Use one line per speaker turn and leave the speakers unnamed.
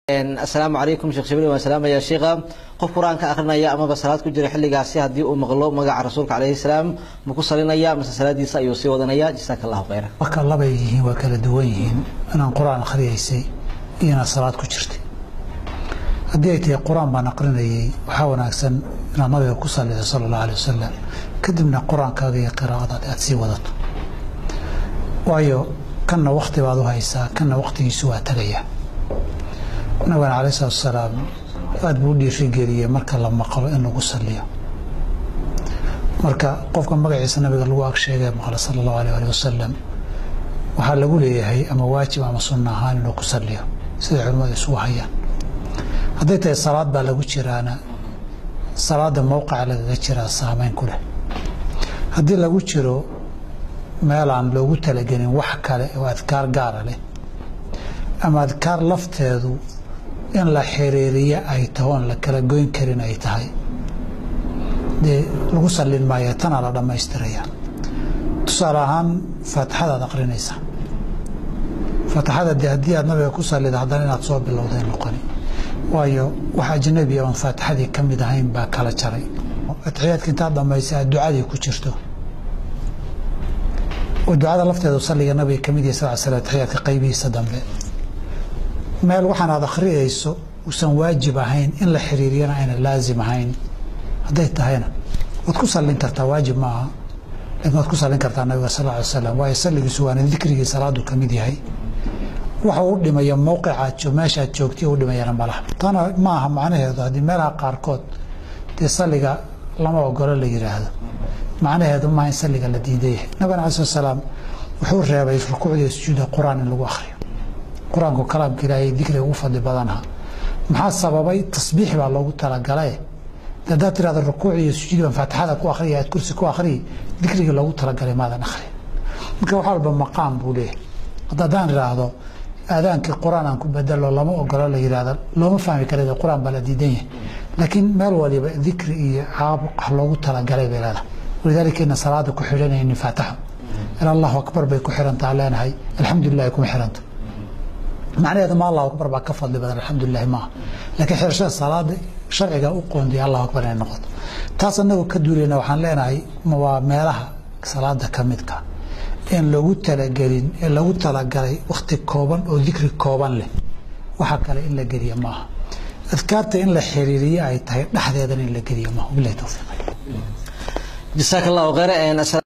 asalaamu calaykum sheekh jibriil waan salaamaya sheekha qof qur-aanka akrinaya amaba salaad ku jira xilligaasi haddii uu maqlo magaca rasuulka calayhi salaam ma ku salinaya mase salaadiisa ayuu sii wadanaya jasaaka allahu khayra
marka labay yihiin waa kala duwan yihiin inaan qur-aan akhriyaysay iyo inaad salaad ku jirtay haddii ay tahay qur-aan baan aqrinayay waxaa wanaagsan inaad nabiga ku salido sala allahu alay wasalam kadibna qur-aankaaga iyo qiraa'adaad aad sii wadato waayo kanna wakti baad u haysaa kanna waktigiisu waa tagaya nabigana calai salatu asalaam aada buu u dhiirigeliyey marka la maqlo in lagu saliyo marka qofka magaciisa nabiga lagu ag sheegee maqla sala allahu aleh ali wasalam waxaa lagu leeyahay ama waajib ama sunna ahaan inuu ku saliyo siday culimmadu isugu hayaan hadday tahay salaad baa lagu jiraana salaadda mowqica lagaga jiraa saameyn ku leh haddii lagu jiro meelaan loogu talagelin wax kale oo adkaar gaara leh ama adkaar lafteedu in la xiriiriyo ay taho oon la kala goyn karin ay tahay dee lagu sallin maayo tanaa la dhammaystiraya tusaale ahaan faatixadaad aqrinaysaa faatixada dee haddii aad nabiga ku sallida haddana inaad soo bilowday noqoni waayo wax ajnabi oon faatixadii ka mid ahayn baa kala jaray atixiyaadka intaad dhammaysay aad ducadii ku jirto oo ducada lafteedu salliga nabiga ka mid yahay sal slam atixiyaadka qaybihiisa dambe meel waxaan aad akhriyayso uusan waajib ahayn in la xiriiriyana ayna laazim ahayn hadday tahayna waad ku sallin kartaa waajib ma aha lakin waad ku sallin kartaa nabiga sal ly slam waayo salligiisu waana dikrigii salaadu ka mid yahay waxa uu dhimaya mowqicaad meeshaad joogtay u dhimayana malaha tana ma aha macnaheedu haddii meelaha qaarkood dee salliga lama ogolo la yidhaahdo macnaheedu maaha in salliga la diidayahay nabigana alai slat salaam wuxuu reebay rukuucda sujuuda qur-aan in lagu akhriyo qur-aanku kalaamka ilaahay dikriga ugu fadli badanaha maxaa sababay tasbiix baa loogu talagalae haddaad tirahdo rukuuc iyo sujuud baan faatixada ku akhriya aad kursi ku akhriyi dikrigii loogu talagalay maadan akhri marka wax walba maqaam buu leeyahay hadda haddaan idhaahdo aadaankii qur-aan aan ku bedelo lama ogolo la yidhahdo looma fahmi kara qur-aan baa la diidan yahay laakiin meel waliba dikri iyo caabuq wax loogu talagalay bay leedahay walidaalika ina salaada ku xidhanaynin faataxo ila allahu akbar bay ku xirantaa leenahay alxamdulilahi kuma xiranta macnaheedu ma allahu akbar baa ka fadli badan alxamdulilahi maaha laakiin xirashada salaada sharciga u qoondiya allahu akbar inay noqoto taas anagoo ka duulayna waxaan leenahay waa meelaha salaada ka midka in lagu talagelin ee lagu talagalay wakhti kooban oo dikri kooban leh waxa kale in la geliya maaha adkaarta in la xiriiriyo ay tahay dhexdeedana in la geliya maaha wabilahi towfiiq
jasaaka allahu khayra